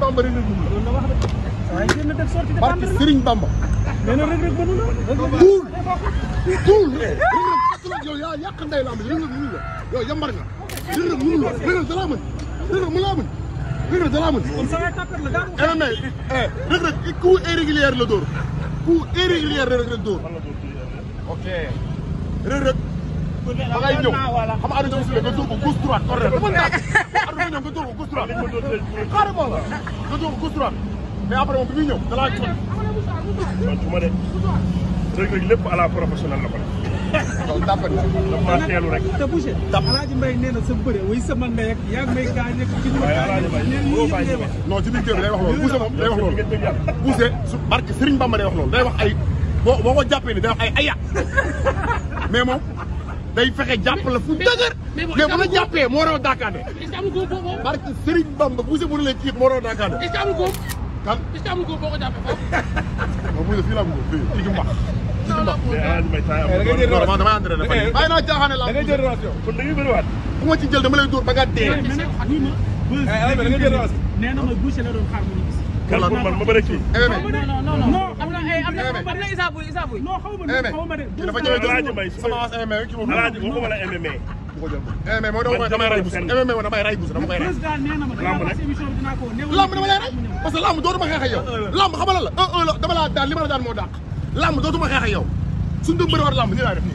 Bamba rek rek mënu loolu la wax de waaye génn def sorti la barke défendre Serigne Bamba nee na rek rek mënu la tuul tuul rek rek yow yaa yàq ndey lamb rek rek mënu la yow yambar nga rek rek mënu la rek rek dalaa mën rek rek mu laa mën rek rek dalaa mën kon sa waay tapet la daa MMA eh rek rek coup irrégulier la dóor coup irrégulier rek rek dóor ok rek rek ba ngay ñëw xam nga Aliou Sow nga dóor ko gauche droite corner dafa naaj Aliou ñëw nga dóor ko gauche droite carrément la nga dóor ko gauche droite mais après moom bi muy ñëw da laa jot man su ma de Reug Reug lépp à la professionnelle la ko def loolu tàppal la daf maa teelu rek te Boucher Alaaji Mbaye nee na sa bëre way sama ndey ak yaa ngi may gaañ ak ki ñu waaye Alaaji Mbaye neen boo lii bàyyi yëpp wax non ci biir kër bi day wax loolu Bousse moom day wax loolu ngeen dëgg yàlla Bousse su barke Serigne Bamba day wax loolu day wax ay boo boo ko jàppee ni day wax ay aya mais moom day fexe jàpp la fu dëgër mais bu la jàppee moo raw daakaande est-ce que amul góob boo boo barke Serigne Bamba Bousse bu ne la kii moo raw daakaande est-ce que amul góob kan est-ce que amul góob boo ko jàppee foofu. non Bousse fii la am ko fii fii ci mbax fii ci mbax mais Alaaji Mbaye temps da ngay jël non man damay entraîné dafa bàyyi naa caaxaane la da ngay jël relation. kon da ngay bëriwaat bu ma ci jël dama lay dóor ba nga dee mais nag wuy ma bës Eh, Alaaji Mbaye da nga jël relation. nee na ma Boucher la doon xaar mu ñu gis kan pour man ma bëri kii MMA non non non non am na ay am na MMA. am na Issa Pouye Issa Pouye non xaw ma MMA xaw ma de kii dafa ñëwee Alaaji Mbaye sama avance MMA kii moom Alaaji waxuma la MMA bu ko jël MMA moo dama koy damay ray Bousse MMA moo damay ray Bousse dama koy ray président nee na ma Lamb dinaa nag. wax émission bi dinaa ko néew lamb dama lay rey parce que lamb dootuma xeex ak yow lamb xamal la un un la dama laa daan li ma la daan moo dàq lamb dootuma xeex ak yow suñ doon bëri war lamb nii laay def nii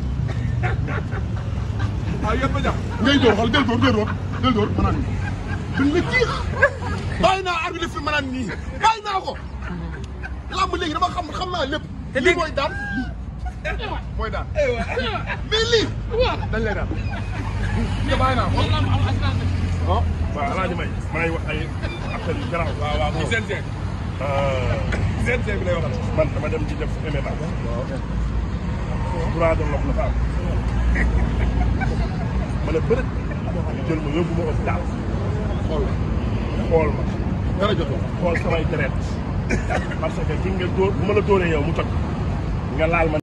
ah yëpp a jàpp. ngay dóor xool del dóor del dóor del dóor ma naan nii duñ la kii bàyyi naa arbitre fi ma naan nii bàyyi naa ko lamb léegi dama xam xam naa lépp lii mooy daan lii mooy daan mais lii dañ lay daan te bàyyi naa ko ah waaw Alaaji Mbaye maa ngi wax ay affaire yu garaaw waaw waaw muy CNG. CNG bi lay waxal. man dama dem ci def MMA droit de l'homme la fa am ma ne bërët ñu jël ma yóbbu ma hôpital xool xool ma dara jotoo xool samay deret parce que ki nga dóor bu ma la dóoree yow mu toj nga laal ma